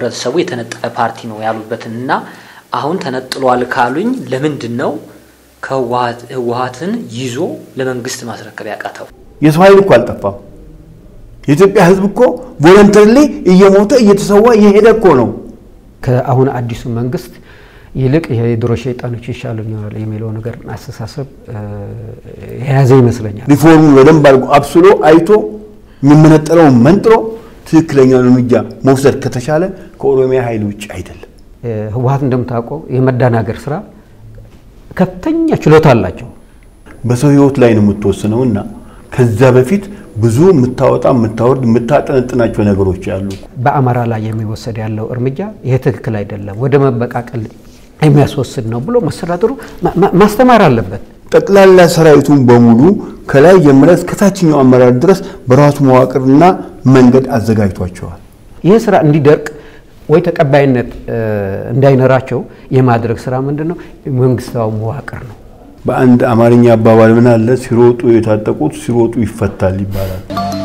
ከህብረተሰቡ የተነጠለ ፓርቲ ነው ያሉበትን እና አሁን ተነጥሏል ካሉኝ ለምንድን ነው ህወሀትን ይዞ ለመንግስት ማስረከብ ያቃተው? የሰው ኃይል እኮ አልጠፋም። የኢትዮጵያ ህዝብ እኮ ቮለንተሪሊ እየሞተ እየተሰዋ እየሄደ እኮ ነው። ከአሁን አዲሱ መንግስት ይልቅ የድሮ ሸይጣኖች ይሻሉኛል የሚለው ነገር አስተሳሰብ የያዘ ይመስለኛል። ሪፎርሙን በደንብ አድርጎ አብስሎ አይቶ የሚመነጠረውን መንጥሮ ትክክለኛውን እርምጃ መውሰድ ከተቻለ ከኦሮሚያ ኃይል ውጭ አይደለም። ህወሀት እንደምታውቀው የመደናገር ስራ ከፍተኛ ችሎታ አላቸው። በሰው ህይወት ላይ ነው የምትወስነው እና ከዛ በፊት ብዙ የምታወጣ የምታወርድ የምታጠነጥናቸው ነገሮች አሉ። በአማራ ላይ የሚወሰድ ያለው እርምጃ ይሄ ትክክል አይደለም፣ ወደ መበቃቀል የሚያስወስድ ነው ብሎ መስተዳድሩ ማስተማር አለበት። ጠቅላላ ሰራዊቱን በሙሉ ከላይ ጀምረ እስከ ታችኛው አመራር ድረስ በራሱ መዋቅርና መንገድ አዘጋጅቷቸዋል። ይህ ስራ እንዲደርቅ ወይ ተቀባይነት እንዳይኖራቸው የማድረግ ስራ ምንድን ነው? መንግስታዊ መዋቅር ነው። በአንድ አማርኛ አባባል ምን አለ? ሲሮጡ የታጠቁት ሲሮጡ ይፈታል ይባላል።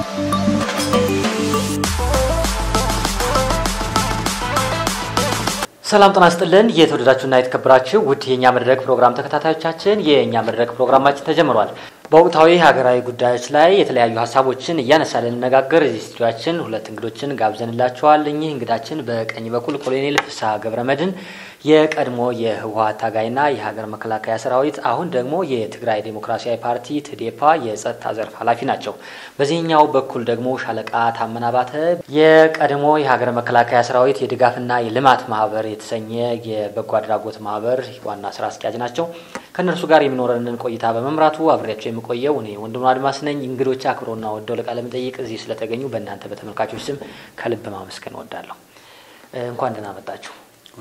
ሰላም ጤና ይስጥልን። የተወደዳችሁና የተከበራችሁ ውድ የእኛ መድረክ ፕሮግራም ተከታታዮቻችን የእኛ መድረክ ፕሮግራማችን ተጀምሯል። በወቅታዊ ሀገራዊ ጉዳዮች ላይ የተለያዩ ሀሳቦችን እያነሳ ልንነጋገር እዚህ ስቱዲያችን ሁለት እንግዶችን ጋብዘንላቸዋል። እኚህ እንግዳችን በቀኝ በኩል ኮሎኔል ፍስሐ ገብረ መድህን የቀድሞ የህወሀት ታጋይና የሀገር መከላከያ ሰራዊት አሁን ደግሞ የትግራይ ዴሞክራሲያዊ ፓርቲ ትዴፓ የጸጥታ ዘርፍ ኃላፊ ናቸው። በዚህኛው በኩል ደግሞ ሻለቃ ታመነ አባተ የቀድሞ የሀገር መከላከያ ሰራዊት የድጋፍና የልማት ማህበር የተሰኘ የበጎ አድራጎት ማህበር ዋና ስራ አስኪያጅ ናቸው። ከእነርሱ ጋር የሚኖረንን ቆይታ በመምራቱ አብሬያቸው የምቆየው እኔ ወንድሙ አድማስ ነኝ። እንግዶች አክብሮና ወደው ለቃለ መጠይቅ እዚህ ስለተገኙ በእናንተ በተመልካቾች ስም ከልብ ማመስገን እወዳለሁ። እንኳን ደህና መጣችሁ።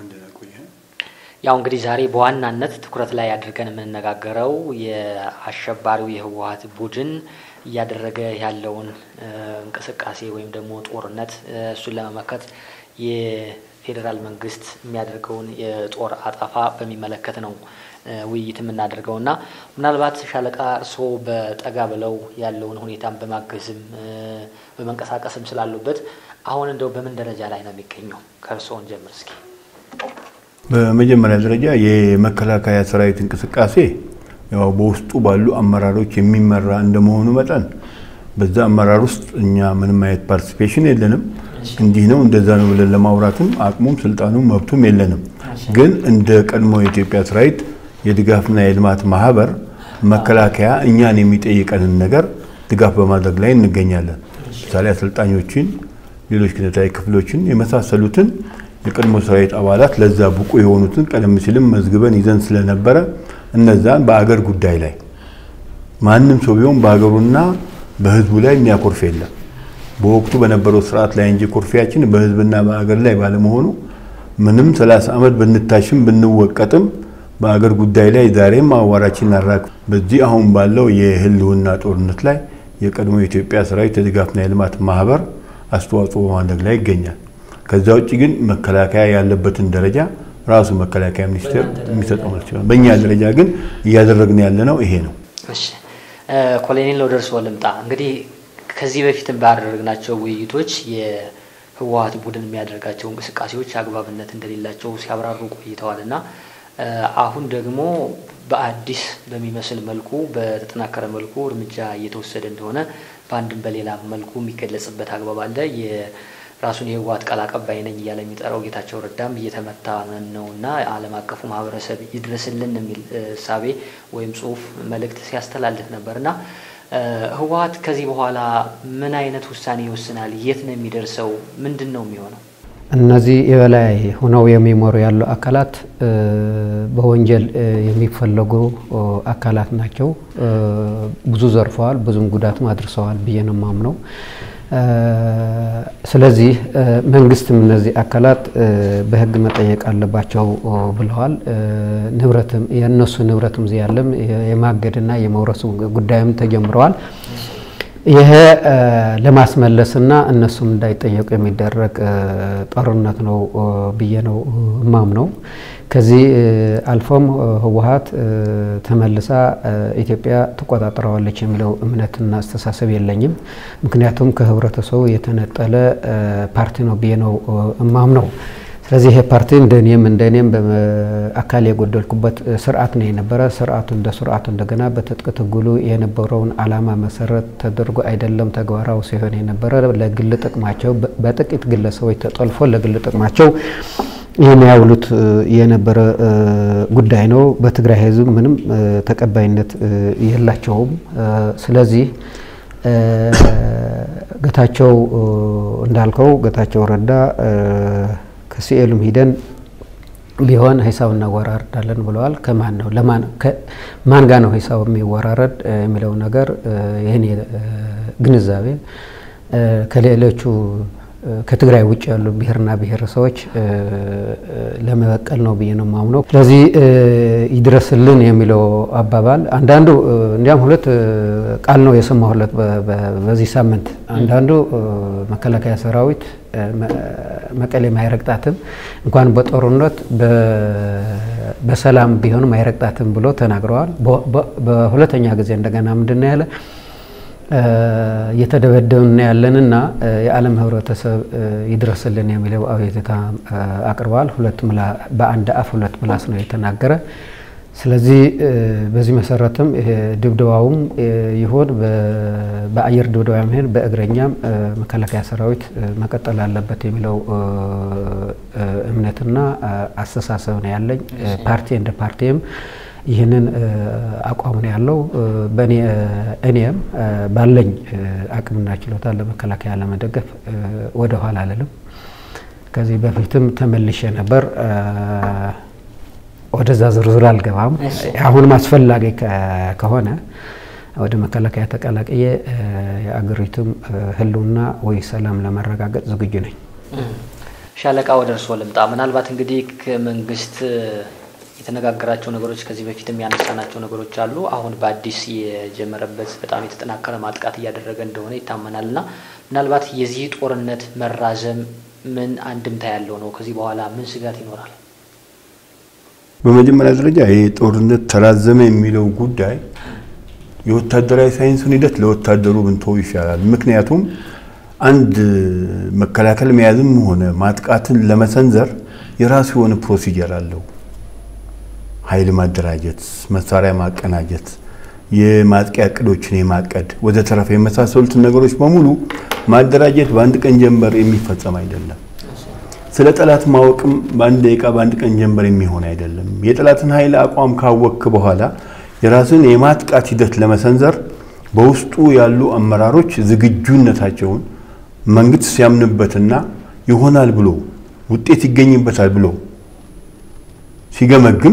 ያው እንግዲህ ዛሬ በዋናነት ትኩረት ላይ አድርገን የምንነጋገረው የአሸባሪው የህወሀት ቡድን እያደረገ ያለውን እንቅስቃሴ ወይም ደግሞ ጦርነት እሱን ለመመከት የፌዴራል መንግስት የሚያደርገውን የጦር አጠፋ በሚመለከት ነው ውይይት የምናደርገው እና ምናልባት ሻለቃ እርስዎ በጠጋ ብለው ያለውን ሁኔታን በማገዝም በመንቀሳቀስም ስላሉበት አሁን እንደው በምን ደረጃ ላይ ነው የሚገኘው? ከእርስዎን ጀምር እስኪ። በመጀመሪያ ደረጃ የመከላከያ ሰራዊት እንቅስቃሴ ያው በውስጡ ባሉ አመራሮች የሚመራ እንደመሆኑ መጠን በዛ አመራር ውስጥ እኛ ምንም አይነት ፓርቲሲፔሽን የለንም። እንዲህ ነው እንደዛ ነው ብለን ለማውራትም አቅሙም ስልጣኑም መብቱም የለንም። ግን እንደ ቀድሞ የኢትዮጵያ ሰራዊት የድጋፍና የልማት ማህበር መከላከያ እኛን የሚጠይቀንን ነገር ድጋፍ በማድረግ ላይ እንገኛለን። ምሳሌ አሰልጣኞችን፣ ሌሎች ክነታዊ ክፍሎችን የመሳሰሉትን የቀድሞ ሰራዊት አባላት ለዛ ብቁ የሆኑትን ቀደም ሲልም መዝግበን ይዘን ስለነበረ እነዛን በአገር ጉዳይ ላይ ማንም ሰው ቢሆን በሀገሩና በህዝቡ ላይ የሚያኮርፍ የለም። በወቅቱ በነበረው ስርዓት ላይ እንጂ ኮርፊያችን በህዝብና በአገር ላይ ባለመሆኑ ምንም ሰላሳ ዓመት ብንታሽም ብንወቀጥም በአገር ጉዳይ ላይ ዛሬም አዋራችን አራክ በዚህ አሁን ባለው የህልውና ጦርነት ላይ የቀድሞ የኢትዮጵያ ሰራዊት የድጋፍና የልማት ማህበር አስተዋጽኦ በማድረግ ላይ ይገኛል። ከዛ ውጭ ግን መከላከያ ያለበትን ደረጃ ራሱ መከላከያ ሚኒስቴር የሚሰጠው መልስ ይችላል። በእኛ ደረጃ ግን እያደረግን ያለ ነው ይሄ ነው። እሺ ኮሎኔል ወደ እርስዎ ልምጣ። እንግዲህ ከዚህ በፊትም ባደረግናቸው ውይይቶች የህወሀት ቡድን የሚያደርጋቸው እንቅስቃሴዎች አግባብነት እንደሌላቸው ሲያብራሩ ቆይተዋል እና አሁን ደግሞ በአዲስ በሚመስል መልኩ በተጠናከረ መልኩ እርምጃ እየተወሰደ እንደሆነ በአንድም በሌላ መልኩ የሚገለጽበት አግባብ አለ። ራሱን የህወሀት ቃል አቀባይ ነኝ እያለ የሚጠራው ጌታቸው ረዳም እየተመታ ነው እና ዓለም አቀፉ ማህበረሰብ ይድረስልን የሚል እሳቤ ወይም ጽሁፍ መልእክት ሲያስተላልፍ ነበር እና ህወሀት ከዚህ በኋላ ምን አይነት ውሳኔ ይወስናል? የት ነው የሚደርሰው? ምንድን ነው የሚሆነው? እነዚህ የበላይ ሆነው የሚመሩ ያሉ አካላት በወንጀል የሚፈለጉ አካላት ናቸው። ብዙ ዘርፈዋል፣ ብዙም ጉዳትም አድርሰዋል ብዬ ነው የማምነው። ስለዚህ መንግስትም እነዚህ አካላት በህግ መጠየቅ አለባቸው ብለዋል። ንብረትም የእነሱ ንብረትም እዚህ ያለም የማገድና የመውረሱ ጉዳይም ተጀምረዋል። ይሄ ለማስመለስና እነሱም እንዳይጠየቁ የሚደረግ ጦርነት ነው ብዬ ነው እማምነው። ከዚህ አልፎም ህወሀት ተመልሳ ኢትዮጵያ ትቆጣጠረዋለች የሚለው እምነትና አስተሳሰብ የለኝም። ምክንያቱም ከህብረተሰቡ የተነጠለ ፓርቲ ነው ብዬ ነው እማምነው። ስለዚህ ይሄ ፓርቲ እንደኔም እንደኔም አካል የጎደልኩበት ስርዓት ነው የነበረ። ስርዓቱ እንደ ስርዓቱ እንደገና በትጥቅ ትግሉ የነበረውን አላማ መሰረት ተደርጎ አይደለም ተግባራዊ ሲሆን የነበረ ለግል ጥቅማቸው በጥቂት ግለሰቦች ተጠልፎ ለግል ጥቅማቸው ይህን ያውሉት የነበረ ጉዳይ ነው። በትግራይ ህዝብ ምንም ተቀባይነት የላቸውም። ስለዚህ ጌታቸው እንዳልከው ጌታቸው ረዳ ከሲኤሉም ሂደን ቢሆን ሂሳብ እናወራርዳለን ብለዋል። ከማን ነው ማን ጋር ነው ሂሳብ የሚወራረድ የሚለው ነገር ይህን ግንዛቤ ከሌሎቹ ከትግራይ ውጭ ያሉ ብሔርና ብሔረሰቦች ለመበቀል ነው ብዬ ነው የማምነው። ስለዚህ ይድረስልን የሚለው አባባል አንዳንዱ እንዲያም ሁለት ቃል ነው የሰማሁለት በዚህ ሳምንት። አንዳንዱ መከላከያ ሰራዊት መቀሌም አይረግጣትም እንኳን በጦርነት በሰላም ቢሆንም አይረግጣትም ብሎ ተናግረዋል። በሁለተኛ ጊዜ እንደገና ምንድን ነው ያለ እየተደበደብን ያለንና የዓለም ህብረተሰብ ይድረስልን የሚለው አቤቱታ አቅርበዋል። ሁለት በአንድ አፍ ሁለት ምላስ ነው የተናገረ። ስለዚህ በዚህ መሰረትም ድብደባውም ይሁን በአየር ድብደባ ይሁን በእግረኛም መከላከያ ሰራዊት መቀጠል አለበት የሚለው እምነትና አስተሳሰብ ነው ያለኝ። ፓርቲ እንደ ፓርቲም ይህንን አቋም ነው ያለው። እኔም ባለኝ አቅምና ችሎታ ለመከላከያ ለመደገፍ ወደ ኋላ አልልም። ከዚህ በፊትም ተመልሼ ነበር። ወደዛ ዝርዝር አልገባም። አሁንም አስፈላጊ ከሆነ ወደ መከላከያ ተቀላቅዬ የአገሪቱም ህልውና ወይ ሰላም ለማረጋገጥ ዝግጁ ነኝ። ሻለቃ ወደ እርስዎ ልምጣ። ምናልባት እንግዲህ ከመንግስት የተነጋገራቸው ነገሮች ከዚህ በፊትም ያነሳናቸው ነገሮች አሉ። አሁን በአዲስ የጀመረበት በጣም የተጠናከረ ማጥቃት እያደረገ እንደሆነ ይታመናል እና ምናልባት የዚህ ጦርነት መራዘም ምን አንድምታ ያለው ነው? ከዚህ በኋላ ምን ስጋት ይኖራል? በመጀመሪያ ደረጃ ይህ ጦርነት ተራዘመ የሚለው ጉዳይ የወታደራዊ ሳይንሱን ሂደት ለወታደሩ ብንተው ይሻላል። ምክንያቱም አንድ መከላከል መያዝም ሆነ ማጥቃትን ለመሰንዘር የራሱ የሆነ ፕሮሲጀር አለው። ኃይል ማደራጀት፣ መሳሪያ ማቀናጀት፣ የማጥቂያ እቅዶችን የማቀድ ወደ ተረፈ የመሳሰሉትን ነገሮች በሙሉ ማደራጀት በአንድ ቀን ጀንበር የሚፈጸም አይደለም። ስለ ጠላት ማወቅም በአንድ ደቂቃ በአንድ ቀን ጀንበር የሚሆን አይደለም። የጠላትን ኃይል አቋም ካወቅክ በኋላ የራስን የማጥቃት ሂደት ለመሰንዘር በውስጡ ያሉ አመራሮች ዝግጁነታቸውን መንግስት ሲያምንበትና ይሆናል ብሎ ውጤት ይገኝበታል ብሎ ሲገመግም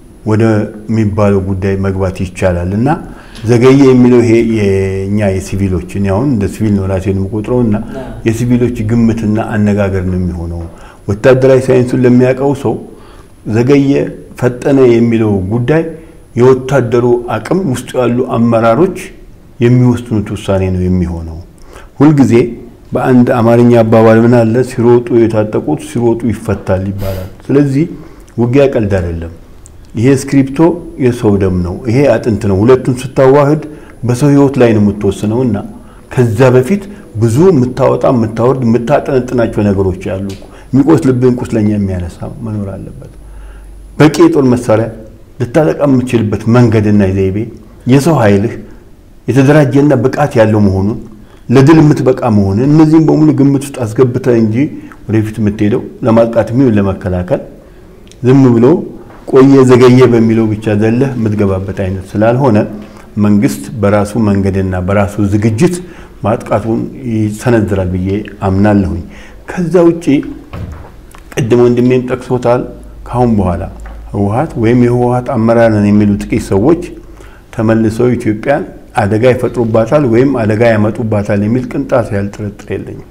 ወደሚባለው ጉዳይ መግባት ይቻላል እና ዘገየ የሚለው ይሄ የእኛ የሲቪሎች እኔ አሁን እንደ ሲቪል ነው ራሴን የምቆጥረው እና የሲቪሎች ግምትና አነጋገር ነው የሚሆነው። ወታደራዊ ሳይንሱን ለሚያውቀው ሰው ዘገየ፣ ፈጠነ የሚለው ጉዳይ የወታደሩ አቅም ውስጡ ያሉ አመራሮች የሚወስኑት ውሳኔ ነው የሚሆነው። ሁልጊዜ በአንድ አማርኛ አባባል ምን አለ፣ ሲሮጡ የታጠቁት ሲሮጡ ይፈታል ይባላል። ስለዚህ ውጊያ ቀልድ አይደለም። ይሄ ስክሪፕቶ የሰው ደም ነው፣ ይሄ አጥንት ነው። ሁለቱን ስታዋህድ በሰው ህይወት ላይ ነው የምትወስነው እና ከዛ በፊት ብዙ የምታወጣ የምታወርድ የምታጠነጥናቸው ነገሮች አሉ። የሚቆስልብህን ቁስለኛ የሚያነሳ መኖር አለበት። በቂ የጦር መሳሪያ ልታጠቃ የምትችልበት መንገድና ዘይቤ፣ የሰው ኃይልህ የተደራጀና ብቃት ያለው መሆኑን ለድል የምትበቃ መሆንን እነዚህም በሙሉ ግምት ውስጥ አስገብተህ እንጂ ወደፊት የምትሄደው ለማጥቃት የሚሆን ለመከላከል ዝም ብሎ ቆየ ዘገየ በሚለው ብቻ ዘለህ የምትገባበት አይነት ስላልሆነ መንግስት በራሱ መንገድና በራሱ ዝግጅት ማጥቃቱን ይሰነዝራል ብዬ አምናለሁኝ። ከዛ ውጪ ቅድም ወንድሜም ጠቅሶታል። ካሁን በኋላ ህወሀት ወይም የህወሀት አመራር ነን የሚሉ ጥቂት ሰዎች ተመልሰው ኢትዮጵያን አደጋ ይፈጥሩባታል ወይም አደጋ ያመጡባታል የሚል ቅንጣት ያህል ጥርጥር የለኝም።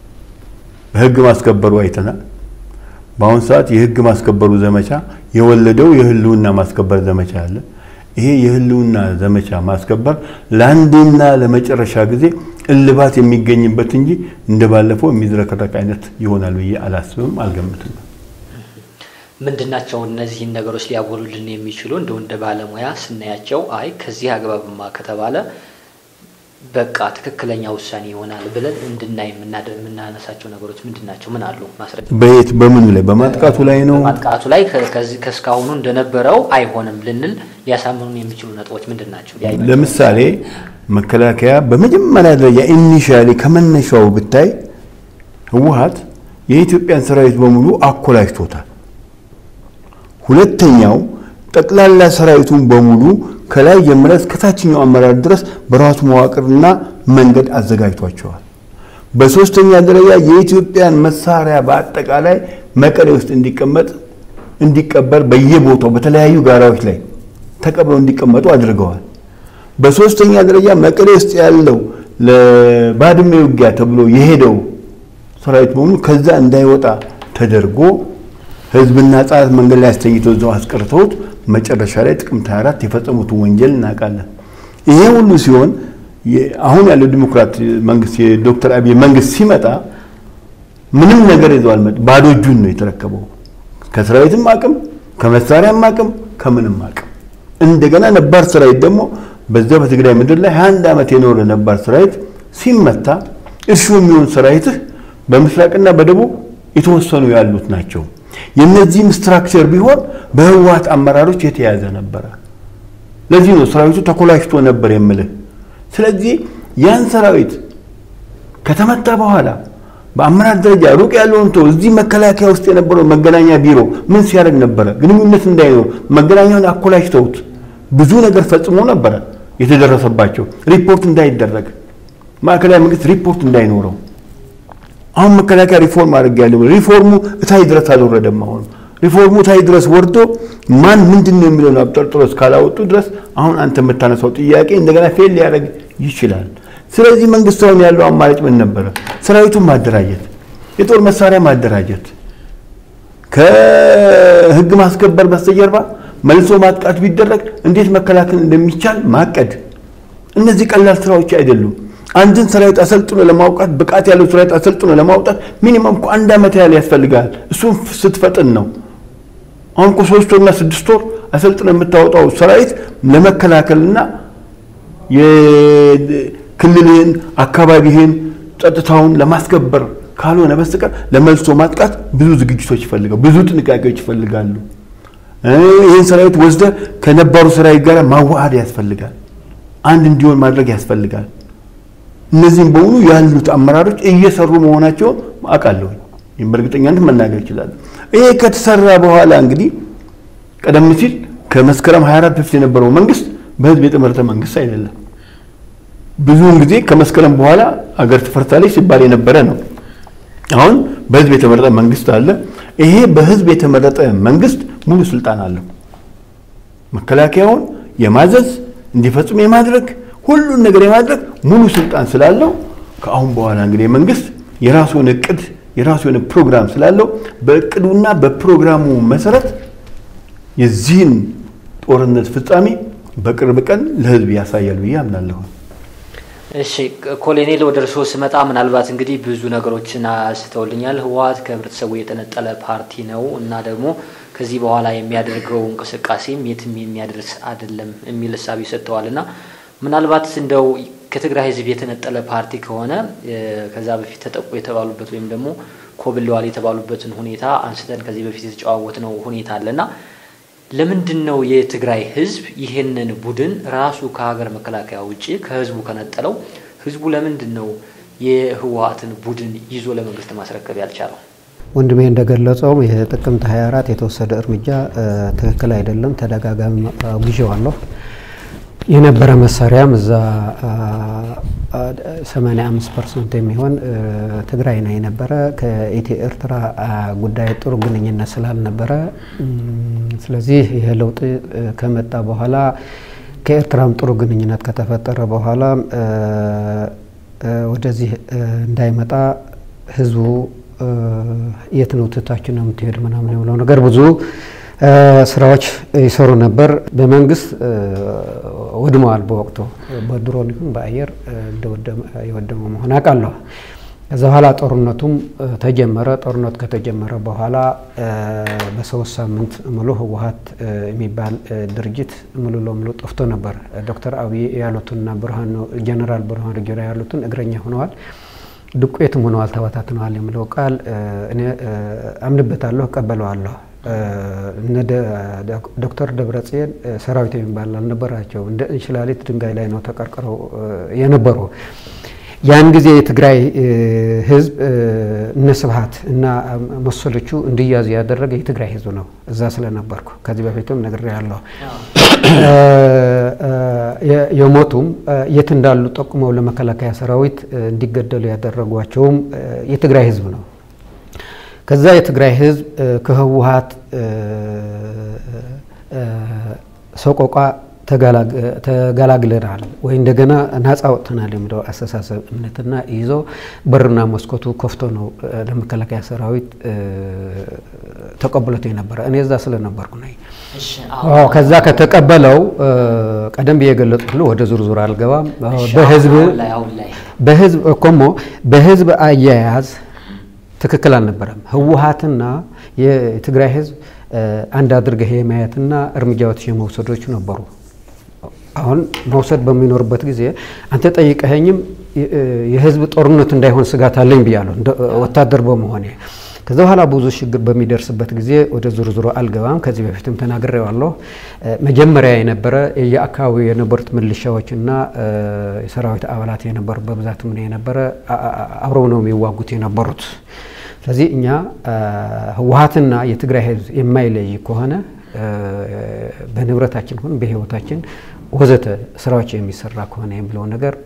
በህግ ማስከበሩ አይተናል። በአሁኑ ሰዓት የህግ ማስከበሩ ዘመቻ የወለደው የህልውና ማስከበር ዘመቻ አለ። ይሄ የህልውና ዘመቻ ማስከበር ለአንድና ለመጨረሻ ጊዜ እልባት የሚገኝበት እንጂ እንደ ባለፈው የሚዝረከረክ አይነት ይሆናል ብዬ አላስብም፣ አልገምትም። ምንድናቸው እነዚህን ነገሮች ሊያጎሉልን የሚችሉ እንደው እንደ ባለሙያ ስናያቸው አይ ከዚህ አግባብማ ከተባለ በቃ ትክክለኛ ውሳኔ ይሆናል ብለን እንድናይ የምናነሳቸው ነገሮች ምንድን ናቸው? ምን አሉ ማስረጃ? በየት በምኑ ላይ በማጥቃቱ ላይ ነው? ማጥቃቱ ላይ ከእስካሁኑ እንደነበረው አይሆንም ልንል ሊያሳምኑን የሚችሉ ነጥቦች ምንድን ናቸው? ለምሳሌ መከላከያ በመጀመሪያ ደረጃ ኢኒሻሊ ከመነሻው ብታይ ህወሀት የኢትዮጵያን ሰራዊት በሙሉ አኮላሽቶታል። ሁለተኛው ጠቅላላ ሰራዊቱን በሙሉ ከላይ ጀምረ እስከ ታችኛው አመራር ድረስ በራሱ መዋቅርና መንገድ አዘጋጅቷቸዋል። በሶስተኛ ደረጃ የኢትዮጵያን መሳሪያ በአጠቃላይ መቀሌ ውስጥ እንዲቀመጥ እንዲቀበር በየቦታው በተለያዩ ጋራዎች ላይ ተቀብለው እንዲቀመጡ አድርገዋል። በሶስተኛ ደረጃ መቀሌ ውስጥ ያለው ለባድመ ውጊያ ተብሎ የሄደው ሰራዊት በሙሉ ከዛ እንዳይወጣ ተደርጎ ህዝብና ህጻናት መንገድ ላይ አስተኝቶ እዛው አስቀርተውት መጨረሻ ላይ ጥቅምት 24 የፈጸሙትን ወንጀል እናውቃለን። ይሄ ሁሉ ሲሆን አሁን ያለው ዲሞክራት መንግስት የዶክተር አብይ መንግስት ሲመጣ ምንም ነገር ይዘው አልመጣም። ባዶ እጁን ነው የተረከበው። ከሰራዊትም አቅም ከመሳሪያም አቅም ከምንም አቅም እንደገና ነባር ሰራዊት ደግሞ በዛ በትግራይ ምድር ላይ 21 ዓመት የኖረ ነባር ሰራዊት ሲመታ እርሹ የሚሆን ሰራዊትህ በምስራቅና በደቡብ የተወሰኑ ያሉት ናቸው። የነዚህም ስትራክቸር ቢሆን በህወሀት አመራሮች የተያዘ ነበረ። ለዚህ ነው ሰራዊቱ ተኮላሽቶ ነበር የምልህ። ስለዚህ ያን ሰራዊት ከተመታ በኋላ በአመራር ደረጃ ሩቅ ያለውን ተው፣ እዚህ መከላከያ ውስጥ የነበረው መገናኛ ቢሮ ምን ሲያደርግ ነበረ? ግንኙነት እንዳይኖር መገናኛውን አኮላሽተውት ብዙ ነገር ፈጽሞ ነበረ የተደረሰባቸው። ሪፖርት እንዳይደረግ ማዕከላዊ መንግስት ሪፖርት እንዳይኖረው አሁን መከላከያ ሪፎርም አድርግ ያለው ሪፎርሙ እታይ ድረስ አልወረደም። አሁን ሪፎርሙ እታይ ድረስ ወርዶ ማን ምንድን ነው የሚለውን አብጠርጥሮ እስካላወጡ ድረስ አሁን አንተ የምታነሳው ጥያቄ እንደገና ፌል ሊያደርግ ይችላል። ስለዚህ መንግስት አሁን ያለው አማራጭ ምን ነበረ? ሰራዊቱን ማደራጀት፣ የጦር መሳሪያ ማደራጀት፣ ከህግ ማስከበር በስተጀርባ መልሶ ማጥቃት ቢደረግ እንዴት መከላከል እንደሚቻል ማቀድ። እነዚህ ቀላል ስራዎች አይደሉም። አንድን ሰራዊት አሰልጥኖ ለማውጣት ብቃት ያለው ሰራዊት አሰልጥኖ ለማውጣት ሚኒመም እኮ አንድ ዓመት ያህል ያስፈልጋል። እሱም ስትፈጥን ነው። አሁን እኮ ሶስት ወርና ስድስት ወር አሰልጥኖ የምታወጣው ሰራዊት ለመከላከልና የክልልህን አካባቢህን ጸጥታውን ለማስከበር ካልሆነ በስተቀር ለመልሶ ማጥቃት ብዙ ዝግጅቶች ይፈልጋሉ፣ ብዙ ጥንቃቄዎች ይፈልጋሉ። ይህን ሰራዊት ወስደ ከነባሩ ሰራዊት ጋር ማዋሃድ ያስፈልጋል። አንድ እንዲሆን ማድረግ ያስፈልጋል። እነዚህም በሙሉ ያሉት አመራሮች እየሰሩ መሆናቸውን አውቃለሁ። ይህም በእርግጠኛነት መናገር ይችላሉ። ይሄ ከተሰራ በኋላ እንግዲህ ቀደም ሲል ከመስከረም 24 በፊት የነበረው መንግስት በህዝብ የተመረጠ መንግስት አይደለም። ብዙውን ጊዜ ከመስከረም በኋላ አገር ትፈርሳለች ሲባል የነበረ ነው። አሁን በህዝብ የተመረጠ መንግስት አለ። ይሄ በህዝብ የተመረጠ መንግስት ሙሉ ስልጣን አለው። መከላከያውን የማዘዝ እንዲፈጽም የማድረግ ሁሉን ነገር የማድረግ ሙሉ ስልጣን ስላለው ከአሁን በኋላ እንግዲህ መንግስት የራሱን እቅድ የራሱ የሆነ ፕሮግራም ስላለው በእቅዱና በፕሮግራሙ መሰረት የዚህን ጦርነት ፍጻሜ በቅርብ ቀን ለህዝብ ያሳያል ብዬ አምናለሁ። እሺ ኮሎኔል፣ ወደ እርስዎ ስመጣ ምናልባት እንግዲህ ብዙ ነገሮችን አንስተውልኛል። ህወሀት ከህብረተሰቡ የጠነጠለ ፓርቲ ነው እና ደግሞ ከዚህ በኋላ የሚያደርገው እንቅስቃሴም የትም የሚያደርስ አይደለም የሚል እሳቤ ሰጥተዋል እና ምናልባት እንደው ከትግራይ ህዝብ የተነጠለ ፓርቲ ከሆነ ከዛ በፊት ተጠቁ የተባሉበት ወይም ደግሞ ኮብለዋል የተባሉበትን ሁኔታ አንስተን ከዚህ በፊት የተጨዋወት ነው ሁኔታ አለና ለምንድን ነው የትግራይ ህዝብ ይህንን ቡድን ራሱ ከሀገር መከላከያ ውጭ ከህዝቡ ከነጠለው? ህዝቡ ለምንድን ነው የህወሀትን ቡድን ይዞ ለመንግስት ማስረከብ ያልቻለው? ወንድሜ እንደገለጸውም የጥቅምት 24 የተወሰደ እርምጃ ትክክል አይደለም። ተደጋጋሚ አውግዤዋለሁ። የነበረ መሳሪያም እዛ 85 ፐርሰንት የሚሆን ትግራይ ነው የነበረ። ከኢትዮ ኤርትራ ጉዳይ ጥሩ ግንኙነት ስላልነበረ፣ ስለዚህ ይህ ለውጥ ከመጣ በኋላ ከኤርትራም ጥሩ ግንኙነት ከተፈጠረ በኋላ ወደዚህ እንዳይመጣ ህዝቡ የት ነው ትታችን ነው የምትሄድ ምናምን የምለው ነገር ብዙ ስራዎች ይሰሩ ነበር። በመንግስት ወድመዋል። በወቅቱ በድሮን ይሁን በአየር የወደመ መሆን አውቃለሁ። ከዛ በኋላ ጦርነቱም ተጀመረ። ጦርነቱ ከተጀመረ በኋላ በሶስት ሳምንት ሙሉ ህወሀት የሚባል ድርጅት ሙሉ ለሙሉ ጠፍቶ ነበር። ዶክተር አብይ ያሉትና ብርሃኑ ጀኔራል ብርሃኑ ጁላ ያሉትን እግረኛ ሆነዋል፣ ዱቄትም ሆነዋል፣ ተበታትነዋል የሚለው ቃል እኔ አምንበታለሁ፣ እቀበለዋለሁ። እነ ዶክተር ደብረጽዮን ሰራዊት የሚባል አልነበራቸው። እንደ እንሽላሊት ድንጋይ ላይ ነው ተቀርቅረው የነበሩ። ያን ጊዜ የትግራይ ህዝብ እነ ስብሀት እና መሰሎቹ እንዲያዙ ያደረገ የትግራይ ህዝብ ነው። እዛ ስለነበርኩ ከዚህ በፊትም ነግሬያለሁ። የሞቱም የት እንዳሉ ጠቁመው ለመከላከያ ሰራዊት እንዲገደሉ ያደረጓቸውም የትግራይ ህዝብ ነው። ከዛ የትግራይ ህዝብ ከህወሀት ሰቆቋ ተገላግለናል ወይ እንደገና ነፃ ወጥተናል የሚለው አስተሳሰብ እምነትና ይዞ በርና መስኮቱ ከፍቶ ነው ለመከላከያ ሰራዊት ተቀብሎት የነበረ። እኔ እዛ ስለነበርኩ ነኝ። ከዛ ከተቀበለው ቀደም ብዬ የገለጽኩት ወደ ዙርዙር አልገባም። በህዝብ በህዝብ እኮሞ በህዝብ አያያዝ ትክክል አልነበረም። ህወሀትና የትግራይ ህዝብ አንድ አድርገህ የማየትና እርምጃዎች የመውሰዶች ነበሩ። አሁን መውሰድ በሚኖርበት ጊዜ አንተ ጠይቀኸኝም የህዝብ ጦርነት እንዳይሆን ስጋት አለኝ ብያለሁ ወታደር በመሆኔ። ከዛ በኋላ ብዙ ችግር በሚደርስበት ጊዜ ወደ ዝርዝሮ አልገባም። ከዚህ በፊትም ተናግሬዋለሁ። መጀመሪያ የነበረ የአካባቢው የነበሩት ምልሻዎችና የሰራዊት አባላት የነበሩ በብዛት ምን የነበረ አብረው ነው የሚዋጉት የነበሩት። ስለዚህ እኛ ህወሀትና የትግራይ ህዝብ የማይለይ ከሆነ በንብረታችን ሆን በህይወታችን ወዘተ ስራዎች የሚሰራ ከሆነ የሚለው ነገር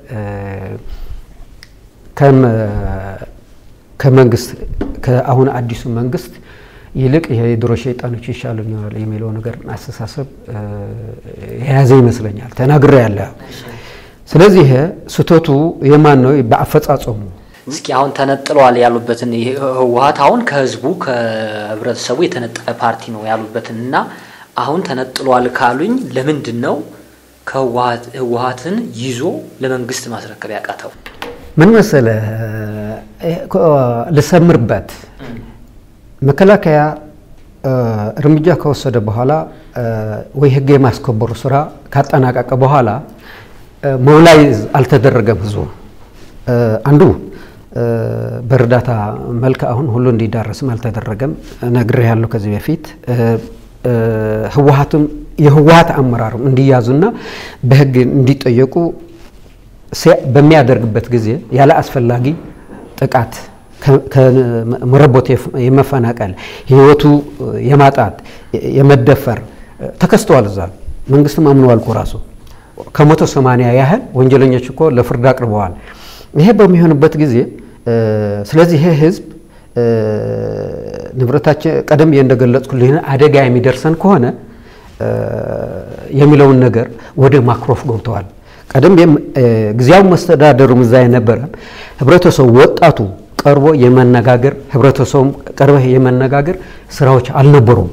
ከመንግስት ከአሁን አዲሱ መንግስት ይልቅ የድሮ ሸይጣኖች ይሻሉኛል የሚለው ነገር አስተሳሰብ የያዘ ይመስለኛል። ተናግሬ ያለ ስለዚህ ይሄ ስህተቱ የማን ነው? በአፈጻጸሙ እስኪ አሁን ተነጥለዋል ያሉበትን ህወሀት አሁን ከህዝቡ ከህብረተሰቡ የተነጠለ ፓርቲ ነው ያሉበትን እና አሁን ተነጥሏል ካሉኝ ለምንድን ነው ከህወሀትን ይዞ ለመንግስት ማስረከብ ያቃተው? ምን መሰለ ልሰምርበት። መከላከያ እርምጃ ከወሰደ በኋላ ወይ ህግ የማስከበሩ ስራ ካጠናቀቀ በኋላ ሞቢላይዝ አልተደረገም ህዝቡ አንዱ በእርዳታ መልክ አሁን ሁሉ እንዲዳረስም አልተደረገም። ነግሬ ያለው ከዚህ በፊት ህወሀትም የህወሀት አመራርም እንዲያዙና በህግ እንዲጠየቁ በሚያደርግበት ጊዜ ያለ አስፈላጊ ጥቃት ከመረቦት የመፈናቀል ህይወቱ የማጣት የመደፈር ተከስተዋል። እዛ መንግስትም አምነዋል እኮ ራሱ ከመቶ ሰማንያ ያህል ወንጀለኞች እኮ ለፍርድ አቅርበዋል። ይሄ በሚሆንበት ጊዜ ስለዚህ ይሄ ህዝብ ንብረታችን ቀደም ብዬ እንደገለጽኩልህ አደጋ የሚደርሰን ከሆነ የሚለውን ነገር ወደ ማክሮፍ ገብተዋል። ቀደም ጊዜያዊ መስተዳደሩም እዛ የነበረ ህብረተሰቡ ወጣቱ ቀርቦ የመነጋገር ህብረተሰቡም ቀርበህ የመነጋገር ስራዎች አልነበሩም።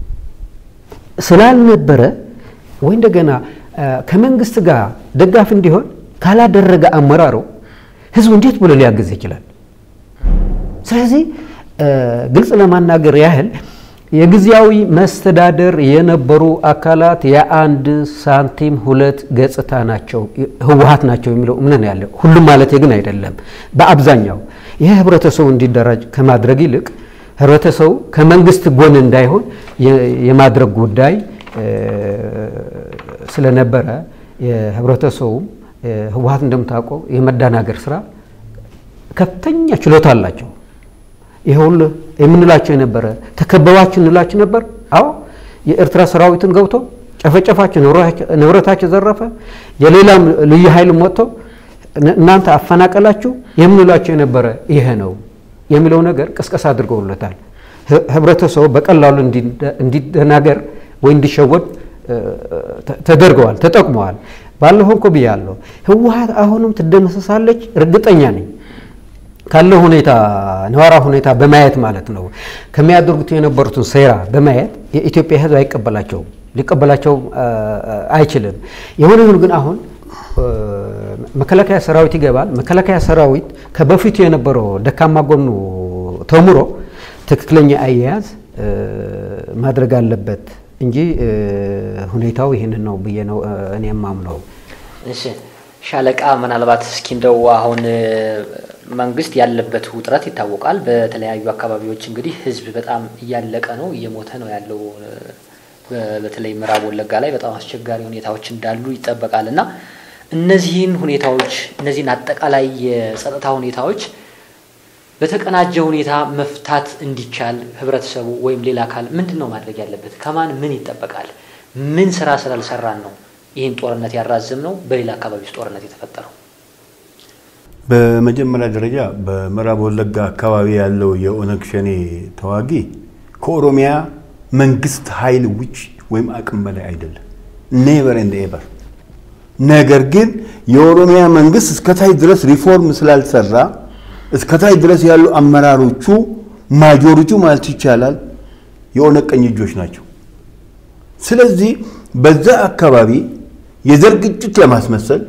ስላልነበረ ወይ እንደገና ከመንግስት ጋር ደጋፊ እንዲሆን ካላደረገ አመራሩ ህዝቡ እንዴት ብሎ ሊያግዝ ይችላል? ስለዚህ ግልጽ ለማናገር ያህል የጊዜያዊ መስተዳደር የነበሩ አካላት የአንድ ሳንቲም ሁለት ገጽታ ናቸው፣ ህወሀት ናቸው የሚለው እምነት ያለ ሁሉም ማለት ግን አይደለም። በአብዛኛው ይህ ህብረተሰቡ እንዲደራጅ ከማድረግ ይልቅ ህብረተሰቡ ከመንግስት ጎን እንዳይሆን የማድረግ ጉዳይ ስለነበረ የህብረተሰቡም ህወሀት እንደምታውቀው የመደናገር ስራ ከፍተኛ ችሎታ አላቸው። ይሄ ሁሉ የምንላቸው የነበረ ተከበባችሁ እንላችሁ ነበር። አዎ የኤርትራ ሰራዊትን ገብቶ ጨፈጨፋችሁ፣ ንብረታችሁ ዘረፈ። የሌላም ልዩ ኃይልም ወጥቶ እናንተ አፈናቀላችሁ የምንላቸው የነበረ ይሄ ነው የሚለው ነገር ቅስቀሳ አድርገውለታል። ህብረተሰቡ በቀላሉ እንዲደናገር ወይ እንዲሸወድ ተደርገዋል፣ ተጠቅመዋል። ባለፈው እኮ ብያለሁ፣ ህወሀት አሁንም ትደመሰሳለች እርግጠኛ ነኝ ካለው ሁኔታ ነዋራ ሁኔታ በማየት ማለት ነው። ከሚያደርጉት የነበሩትን ሴራ በማየት የኢትዮጵያ ህዝብ አይቀበላቸውም፣ ሊቀበላቸው አይችልም። የሆነ ይሁን ግን አሁን መከላከያ ሰራዊት ይገባል። መከላከያ ሰራዊት ከበፊቱ የነበረው ደካማ ጎኑ ተምሮ ትክክለኛ አያያዝ ማድረግ አለበት እንጂ ሁኔታው ይህንን ነው ብዬ ነው እኔ የማምነው። እሺ ሻለቃ፣ ምናልባት እስኪ እንደው አሁን መንግስት ያለበት ውጥረት ይታወቃል። በተለያዩ አካባቢዎች እንግዲህ ህዝብ በጣም እያለቀ ነው፣ እየሞተ ነው ያለው። በተለይ ምዕራብ ወለጋ ላይ በጣም አስቸጋሪ ሁኔታዎች እንዳሉ ይጠበቃል እና እነዚህን ሁኔታዎች እነዚህን አጠቃላይ የጸጥታ ሁኔታዎች በተቀናጀ ሁኔታ መፍታት እንዲቻል ህብረተሰቡ ወይም ሌላ አካል ምንድን ነው ማድረግ ያለበት? ከማን ምን ይጠበቃል? ምን ስራ ስላልሰራን ነው ይህን ጦርነት ያራዝም ነው በሌላ አካባቢ ውስጥ ጦርነት የተፈጠረው? በመጀመሪያ ደረጃ በምዕራብ ወለጋ አካባቢ ያለው የኦነግ ሸኔ ተዋጊ ከኦሮሚያ መንግስት ኃይል ውጭ ወይም አቅም በላይ አይደለም። ኔቨር ኤንድ ኤቨር። ነገር ግን የኦሮሚያ መንግስት እስከታች ድረስ ሪፎርም ስላልሰራ እስከታች ድረስ ያሉ አመራሮቹ ማጆሪቲው ማለት ይቻላል የኦነግ ቀኝ እጆች ናቸው። ስለዚህ በዛ አካባቢ የዘር ግጭት ለማስመሰል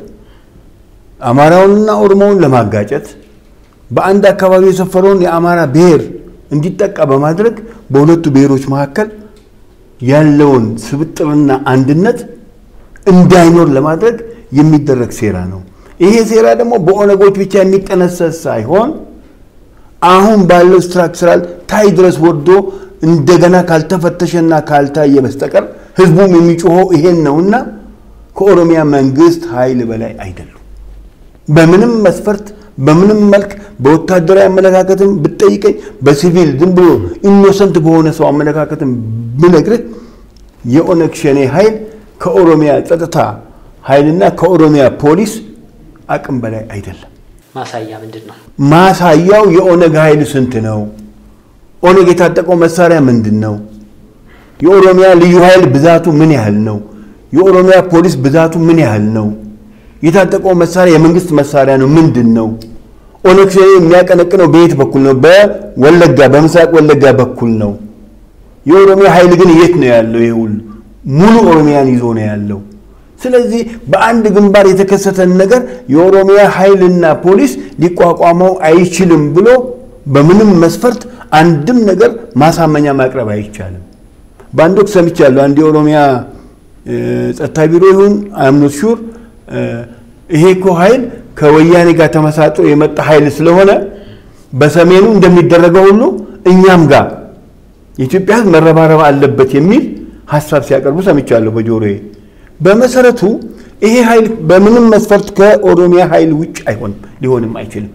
አማራውንና ኦሮሞውን ለማጋጨት በአንድ አካባቢ የሰፈረውን የአማራ ብሔር እንዲጠቃ በማድረግ በሁለቱ ብሔሮች መካከል ያለውን ስብጥርና አንድነት እንዳይኖር ለማድረግ የሚደረግ ሴራ ነው። ይሄ ሴራ ደግሞ በኦነጎች ብቻ የሚጠነሰስ ሳይሆን አሁን ባለው ስትራክቸራል ታይ ድረስ ወርዶ እንደገና ካልተፈተሸና ካልታየ በስተቀር ህዝቡም የሚጮኸው ይሄን ነውና ከኦሮሚያ መንግስት ኃይል በላይ አይደሉም። በምንም መስፈርት በምንም መልክ በወታደራዊ አመለካከትም ብትጠይቀኝ በሲቪል ዝም ብሎ ኢኖሰንት በሆነ ሰው አመለካከትም ብነግርህ የኦነግ ሸኔ ኃይል ከኦሮሚያ ጸጥታ ኃይልና ከኦሮሚያ ፖሊስ አቅም በላይ አይደለም። ማሳያ ምንድን ነው? ማሳያው የኦነግ ኃይል ስንት ነው? ኦነግ የታጠቀው መሳሪያ ምንድን ነው? የኦሮሚያ ልዩ ኃይል ብዛቱ ምን ያህል ነው? የኦሮሚያ ፖሊስ ብዛቱ ምን ያህል ነው? የታጠቀው መሳሪያ የመንግስት መሳሪያ ነው ምንድን ነው? ኦነግ ሸኔ የሚያቀነቅነው በየት በኩል ነው? በወለጋ በምስራቅ ወለጋ በኩል ነው። የኦሮሚያ ኃይል ግን የት ነው ያለው? ይሄ ሁሉ ሙሉ ኦሮሚያን ይዞ ነው ያለው። ስለዚህ በአንድ ግንባር የተከሰተን ነገር የኦሮሚያ ኃይልና ፖሊስ ሊቋቋመው አይችልም ብሎ በምንም መስፈርት አንድም ነገር ማሳመኛ ማቅረብ አይቻልም። በአንድ ወቅት ሰምቻለሁ። አንድ የኦሮሚያ ጸጥታ ቢሮ ይሁን አምኖት ሹር ይሄ እኮ ኃይል ከወያኔ ጋር ተመሳጥሮ የመጣ ኃይል ስለሆነ በሰሜኑ እንደሚደረገው ሁሉ እኛም ጋር የኢትዮጵያ ሕዝብ መረባረብ አለበት የሚል ሀሳብ ሲያቀርቡ ሰምቻለሁ በጆሮዬ። በመሰረቱ ይሄ ኃይል በምንም መስፈርት ከኦሮሚያ ኃይል ውጭ አይሆንም፣ ሊሆንም አይችልም።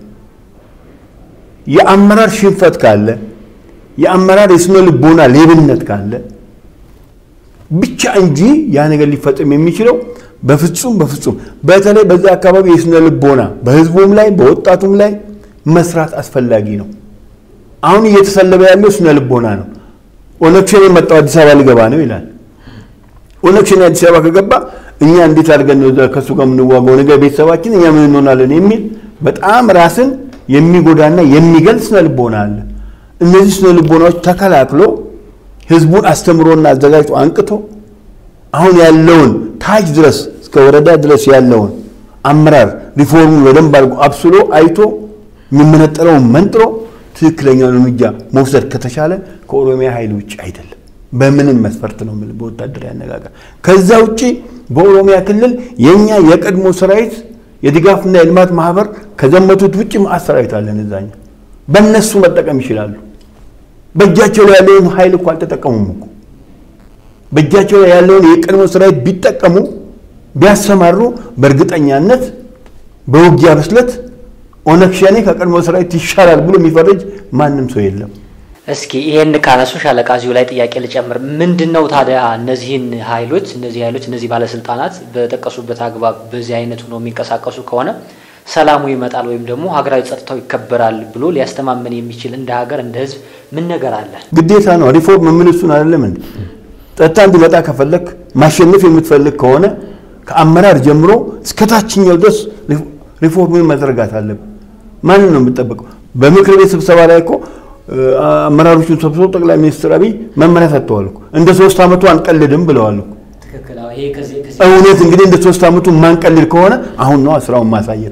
የአመራር ሽንፈት ካለ የአመራር የስነ ልቦና ሌብነት ካለ ብቻ እንጂ ያ ነገር ሊፈጽም የሚችለው በፍጹም በፍጹም በተለይ በዛ አካባቢ የስነ ልቦና በህዝቡም ላይ በወጣቱም ላይ መስራት አስፈላጊ ነው። አሁን እየተሰለበ ያለው ስነ ልቦና ነው። ኦነግ ሸኔ የመጣው አዲስ አበባ ሊገባ ነው ይላል። ኦነግ ሸኔ አዲስ አበባ ከገባ እኛ እንዴት አድርገን ነው ከእሱ ጋር የምንዋጋው? ነገ ቤተሰባችን እኛ ምን እንሆናለን? የሚል በጣም ራስን የሚጎዳና የሚገልጽ ስነ ልቦና አለ። እነዚህ ስነ ልቦናዎች ተከላክሎ ህዝቡን አስተምሮና አዘጋጅቶ አንቅቶ አሁን ያለውን ታች ድረስ እስከ ወረዳ ድረስ ያለውን አመራር ሪፎርሙን በደንብ አድርጎ አብስሎ አይቶ የሚመነጠረውን መንጥሮ ትክክለኛውን እርምጃ መውሰድ ከተቻለ ከኦሮሚያ ኃይል ውጭ አይደለም። በምንም መስፈርት ነው የምልህ፣ በወታደራዊ አነጋገር። ከዛ ውጭ በኦሮሚያ ክልል የኛ የቀድሞ ሰራዊት የድጋፍና የልማት ማህበር ከዘመቱት ውጭ መዓት ሰራዊት አለን። እዛኛ በእነሱ መጠቀም ይችላሉ። በእጃቸው ላይ ያለውን ኃይል እኮ አልተጠቀሙም እኮ በእጃቸው ላይ ያለውን የቀድሞ ሰራዊት ቢጠቀሙ ቢያሰማሩ በእርግጠኛነት በውጊያ ብስለት ኦነግ ሸኔ ከቀድሞ ሰራዊት ይሻላል ብሎ የሚፈረጅ ማንም ሰው የለም። እስኪ ይሄን ካነሱ ሻለቃ እዚሁ ላይ ጥያቄ ልጨምር። ምንድን ነው ታዲያ እነዚህን ኃይሎች እነዚህ ኃይሎች እነዚህ ባለስልጣናት በጠቀሱበት አግባብ በዚህ አይነት ሆኖ የሚንቀሳቀሱ ከሆነ ሰላሙ ይመጣል ወይም ደግሞ ሀገራዊ ጸጥታው ይከበራል ብሎ ሊያስተማመን የሚችል እንደ ሀገር እንደ ሕዝብ ምን ነገር አለ? ግዴታ ነው። ሪፎርም ምን እሱን አይደለም እንዴ? ጸጥታ እንዲመጣ ከፈለክ ማሸነፍ የምትፈልግ ከሆነ ከአመራር ጀምሮ እስከ ታችኛው ድረስ ሪፎርምን መዘርጋት አለብን። ማንን ነው የምጠበቀው? በምክር ቤት ስብሰባ ላይ እኮ አመራሮቹን ሰብስቦ ጠቅላይ ሚኒስትር አብይ መመሪያ ሰጥተዋል እኮ እንደ ሶስት ዓመቱ አንቀልድም ብለዋል እኮ። ትክክል። ይሄ ከዚህ እውነት እንግዲህ እንደ ሶስት ዓመቱ ማንቀልል ከሆነ አሁን ነው ስራውን ማሳየት።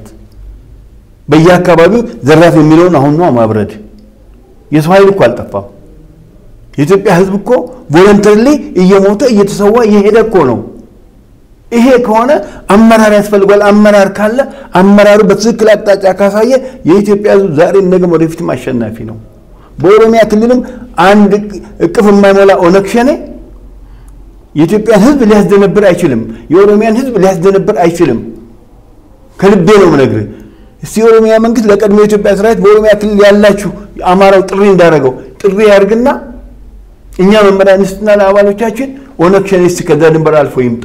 በየአካባቢው ዘራፍ የሚለውን አሁን ነው ማብረድ። የሰው ኃይል እኮ አልጠፋም። የኢትዮጵያ ሕዝብ እኮ ቮለንተሪሊ እየሞተ እየተሰዋ እየሄደ እኮ ነው። ይሄ ከሆነ አመራር ያስፈልጓል። አመራር ካለ አመራሩ በትክክል አቅጣጫ ካሳየ የኢትዮጵያ ሕዝብ ዛሬም ነገም ወደፊትም አሸናፊ ነው። በኦሮሚያ ክልልም አንድ እቅፍ የማይሞላ ኦነግ ሸኔ የኢትዮጵያን ሕዝብ ሊያስደነብር አይችልም። የኦሮሚያን ሕዝብ ሊያስደነብር አይችልም። ከልቤ ነው የምነግርህ። እስቲ የኦሮሚያ መንግስት ለቀድሞ የኢትዮጵያ ሰራዊት በኦሮሚያ ክልል ያላችሁ አማራው ጥሪ እንዳደረገው ጥሪ ያድርግና እኛ መመሪያ እንስጥና ለአባሎቻችን ኦነግ ሸኔ እስቲ ከዛ ድንበር አልፎ ይምጣ።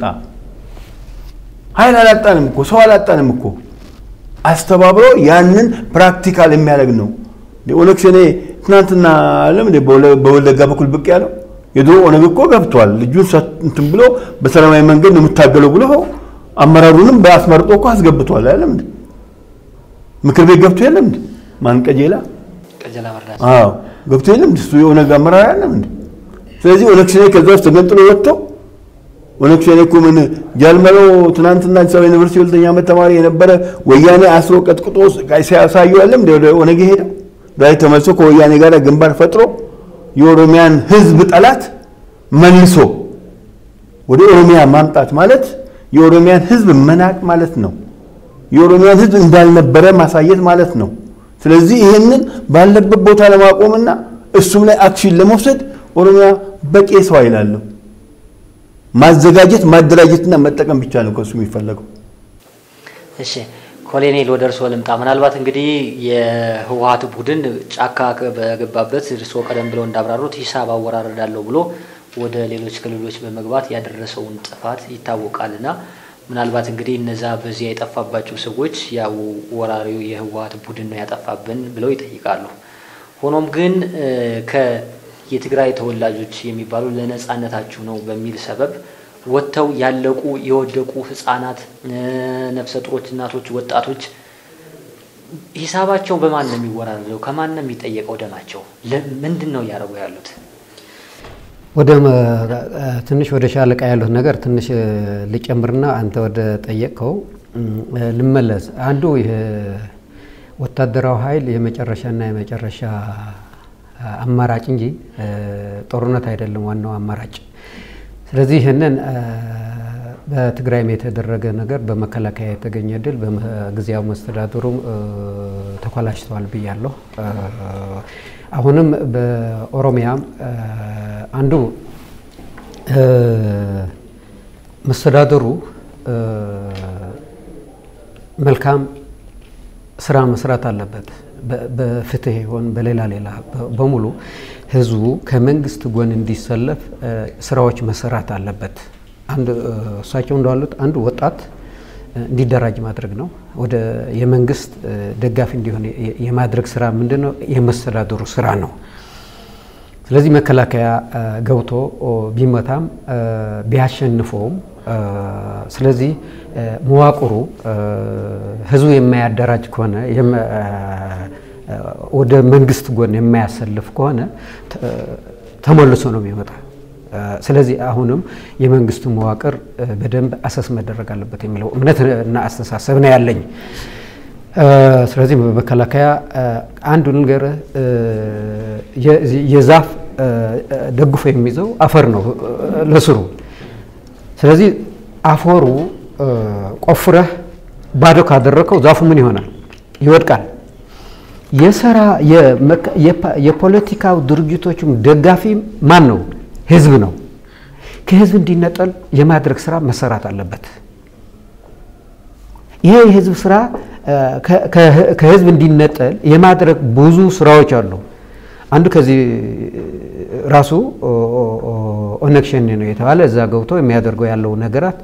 ኃይል አላጣንም እኮ ሰው አላጣንም እኮ አስተባብሮ ያንን ፕራክቲካል የሚያደርግ ነው። ኦነግ ሸኔ ትናንትና አለም በወለጋ በኩል ብቅ ያለው የድሮ ኦነግ እኮ ገብቷል። ልጁን እንትን ብሎ በሰላማዊ መንገድ ነው የምታገለው ብሎ አመራሩንም በአስመርጦ እኮ አስገብቷል። አለም እንዴ ምክር ቤት ገብቶ የለም እንዴ ማን ቀጀላ ቀጀላ መርዳት አዎ ገብቶ የለም እንዴ እሱ የኦነግ አመራር ያለም እንዴ ስለዚህ ኦነግ ሸኔ ከዛ ውስጥ ተገንጥሎ ወጥተው ኦነግ ሸኔ እኮ ምን ጃልመሮ ትናንትና አዲስ አበባ ዩኒቨርሲቲ ሁለተኛ ዓመት ተማሪ የነበረ ወያኔ አስሮ ቀጥቅጦ ሲያሳዩ ያለም ወደ ኦነግ ሄደው ዛሬ ተመልሶ ከወያኔ ጋር ግንባር ፈጥሮ የኦሮሚያን ሕዝብ ጠላት መልሶ ወደ ኦሮሚያ ማምጣት ማለት የኦሮሚያን ሕዝብ መናቅ ማለት ነው። የኦሮሚያን ሕዝብ እንዳልነበረ ማሳየት ማለት ነው። ስለዚህ ይህንን ባለበት ቦታ ለማቆምና እሱም ላይ አክሽን ለመውሰድ ኦሮሚያ በቂ ሰው ኃይል አለው። ማዘጋጀት ማደራጀትና መጠቀም ብቻ ነው ከሱ የሚፈለገው። እሺ ኮሎኔል ወደ እርስዎ ልምጣ። ምናልባት እንግዲህ የህወሀት ቡድን ጫካ በገባበት እርስዎ ቀደም ብለው እንዳብራሩት ሂሳብ አወራረዳለሁ ብሎ ወደ ሌሎች ክልሎች በመግባት ያደረሰውን ጥፋት ይታወቃልና ምናልባት እንግዲህ እነዛ በዚያ የጠፋባቸው ሰዎች ያው ወራሪው የህወሀት ቡድን ነው ያጠፋብን ብለው ይጠይቃሉ። ሆኖም ግን የትግራይ ተወላጆች የሚባሉ ለነጻነታችሁ ነው በሚል ሰበብ ወጥተው ያለቁ የወደቁ ህጻናት፣ ነፍሰ ጡሮች፣ እናቶች፣ ወጣቶች ሂሳባቸው በማን ነው የሚወራረደው? ከማን ነው የሚጠየቀው? ደማቸው ምንድን ነው እያደረጉ ያሉት? ወደ ትንሽ ወደ ሻለቃ ያሉት ነገር ትንሽ ልጨምርና አንተ ወደ ጠየቅከው ልመለስ። አንዱ ይህ ወታደራዊ ኃይል የመጨረሻና የመጨረሻ አማራጭ እንጂ ጦርነት አይደለም ዋናው አማራጭ። ስለዚህ ይህንን በትግራይም የተደረገ ነገር በመከላከያ የተገኘ ድል በጊዜያዊ መስተዳድሩም ተኮላሽተዋል ብያለሁ። አሁንም በኦሮሚያም አንዱ መስተዳድሩ መልካም ስራ መስራት አለበት። በፍትህ ይሆን በሌላ ሌላ በሙሉ ህዝቡ ከመንግስት ጎን እንዲሰለፍ ስራዎች መሰራት አለበት። አንድ እሳቸው እንዳሉት አንዱ ወጣት እንዲደራጅ ማድረግ ነው። ወደ የመንግስት ደጋፊ እንዲሆን የማድረግ ስራ ምንድን ነው? የመስተዳድሩ ስራ ነው። ስለዚህ መከላከያ ገብቶ ቢመታም ቢያሸንፈውም ስለዚህ መዋቅሩ ህዝቡ የማያደራጅ ከሆነ ወደ መንግስት ጎን የማያሰልፍ ከሆነ ተመልሶ ነው የሚመጣ። ስለዚህ አሁንም የመንግስቱ መዋቅር በደንብ አሰስ መደረግ አለበት የሚለው እምነት እና አስተሳሰብ ነው ያለኝ። ስለዚህ በመከላከያ አንዱ ነገር የዛፍ ደግፎ የሚይዘው አፈር ነው ለስሩ። ስለዚህ አፈሩ ቆፍረህ ባዶ ካደረከው ዛፉ ምን ይሆናል? ይወድቃል። የሰራ የፖለቲካው ድርጅቶችም ደጋፊ ማን ነው? ህዝብ ነው። ከህዝብ እንዲነጠል የማድረግ ስራ መሰራት አለበት። ይሄ የህዝብ ስራ ከህዝብ እንዲነጠል የማድረግ ብዙ ስራዎች አሉ። አንዱ ከዚህ ራሱ ኦነግ ሸኔ ነው የተባለ እዛ ገብቶ የሚያደርገው ያለው ነገራት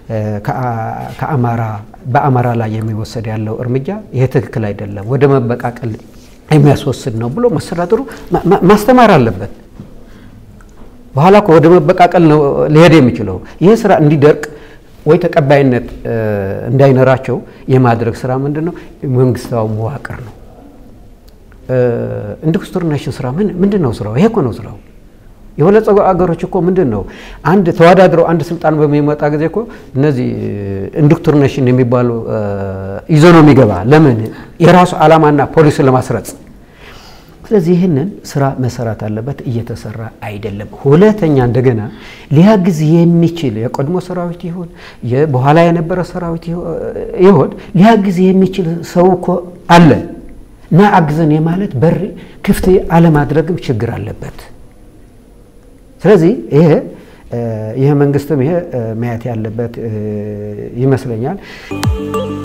ከአማራ በአማራ ላይ የሚወሰድ ያለው እርምጃ ይሄ ትክክል አይደለም፣ ወደ መበቃቀል የሚያስወስድ ነው ብሎ መስተዳድሩ ማስተማር አለበት። በኋላ እኮ ወደ መበቃቀል ነው ሊሄድ የሚችለው። ይህ ስራ እንዲደርቅ ወይ ተቀባይነት እንዳይኖራቸው የማድረግ ስራ ምንድን ነው? መንግስታዊ መዋቅር ነው። ኢንዶክትሪኔሽን ስራ ምንድን ነው ስራው? ይሄ እኮ ነው ስራው። የበለጸጉ አገሮች እኮ ምንድን ነው አንድ ተወዳድረው አንድ ስልጣን በሚመጣ ጊዜ እኮ እነዚህ ኢንዶክትሪኔሽን የሚባሉ ይዞ ነው የሚገባ። ለምን የራሱ ዓላማና ፖሊሲ ለማስረጽ ስለዚህ ይህንን ስራ መሰራት አለበት። እየተሰራ አይደለም። ሁለተኛ እንደገና ሊያግዝ የሚችል የቀድሞ ሰራዊት ይሁን በኋላ የነበረ ሰራዊት ይሁን ሊያግዝ የሚችል ሰው እኮ አለ እና አግዘን የማለት በር ክፍት አለማድረግም ችግር አለበት። ስለዚህ ይሄ ይህ መንግስትም ይሄ ማየት ያለበት ይመስለኛል።